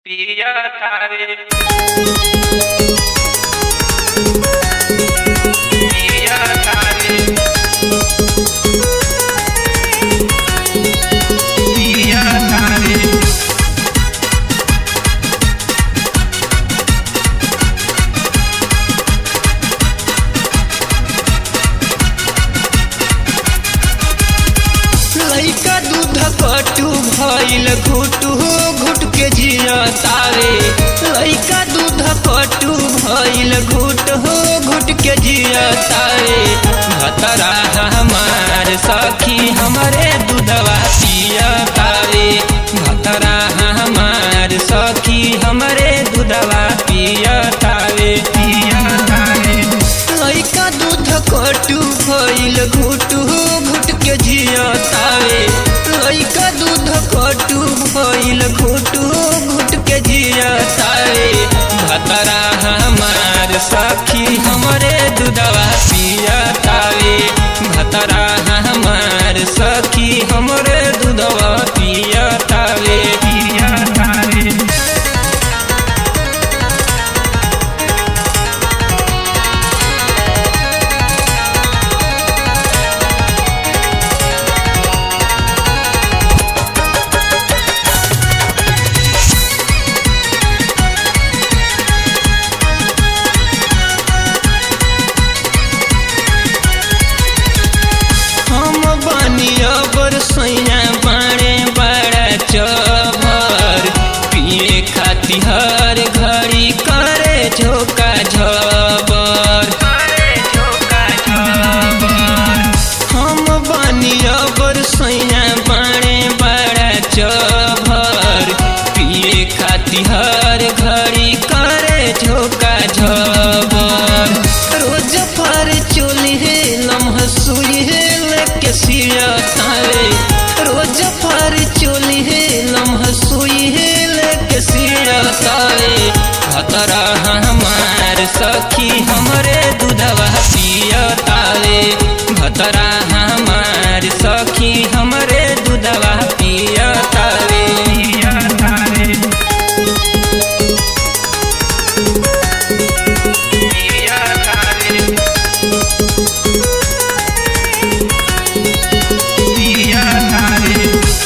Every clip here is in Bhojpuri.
पिया तारे पिया तारे पिया तारे लइका दूध कटू भइल घुटू घुट के जिया तारे लइका दूध कटू भइल घुट घुट के जिया तारे भतरा हमार सखी हमरे दूधवा पिया तारे भतरा हमार सखी हमरे दूधवा पिया तारे पिया तारे लइका दूध कटू भइल घुटू घुट के जिया तारे लइका दूध कटू भइल घुटू घुट के जिया तारे भतरा हमार सखी हमरे दूधवा पिया तारे भतरा हमार सखी हमरे दूधवा पिया तारे पिया तारे हम बनिया बरसैया बाड़े बड़ा चभर पिए खाती हर घड़ी करे झोका झबर तारे झोका झबर हम बनिया बरसैया बाड़े बड़ा चभर पिए खाती हर घड़ी करे झोका झबर रोज फर चोली है लम्हा सुई है लेके सिया तारे रोज फर चोली है लम्हा सुई है लेके सिया तारे भतरा हमार सखी हमरे दूधवा पिया तारे भतरा हमार सखी हमरे दूधवा पिया तारे पिया तारे पिया तारे पिया तारे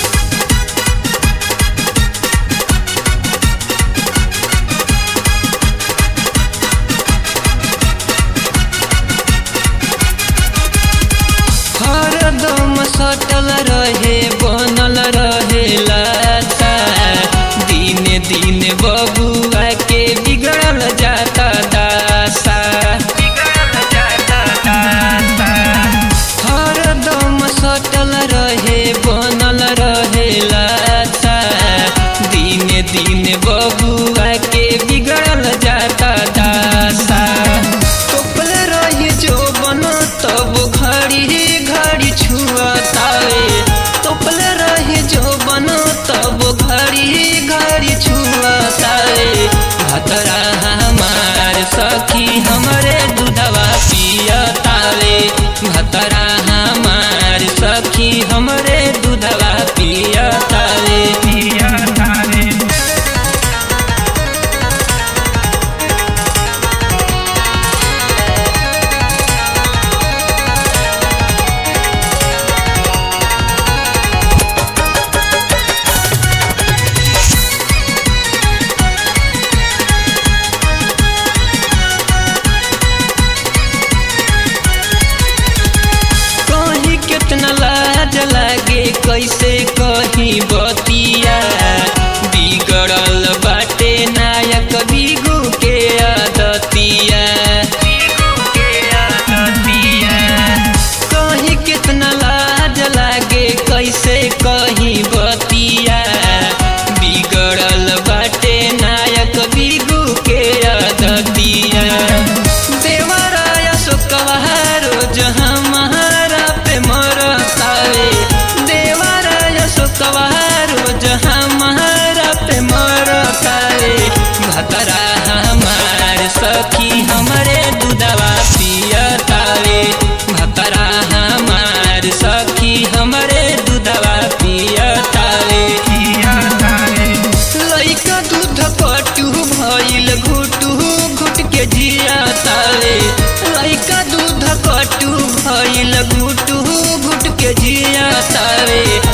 हरदम सटल रहे बनल रहे लाता दिन दिन बबुआ के बिगड़ल जाता दासा बिगड़ल जाता दासा हरदम सटल रहे बनल रहे लाता दिन दिन बबुआ के बिगड़ल जाता दासा टोपल रही जो बन तब घड़ी घड़ी छुआतावे टोपल रही जो बन तब घड़ी घड़ी छुआतावे भतरा हमार सखी हमरे दूधवा पियतावे भतरा हमार सखी हमरे दूधवा पियतावे पिया तारे दूध कटू भइल घुटू घुट के जिया तारे लइका दूध कटू भइल घुटू घुट के जिया तारे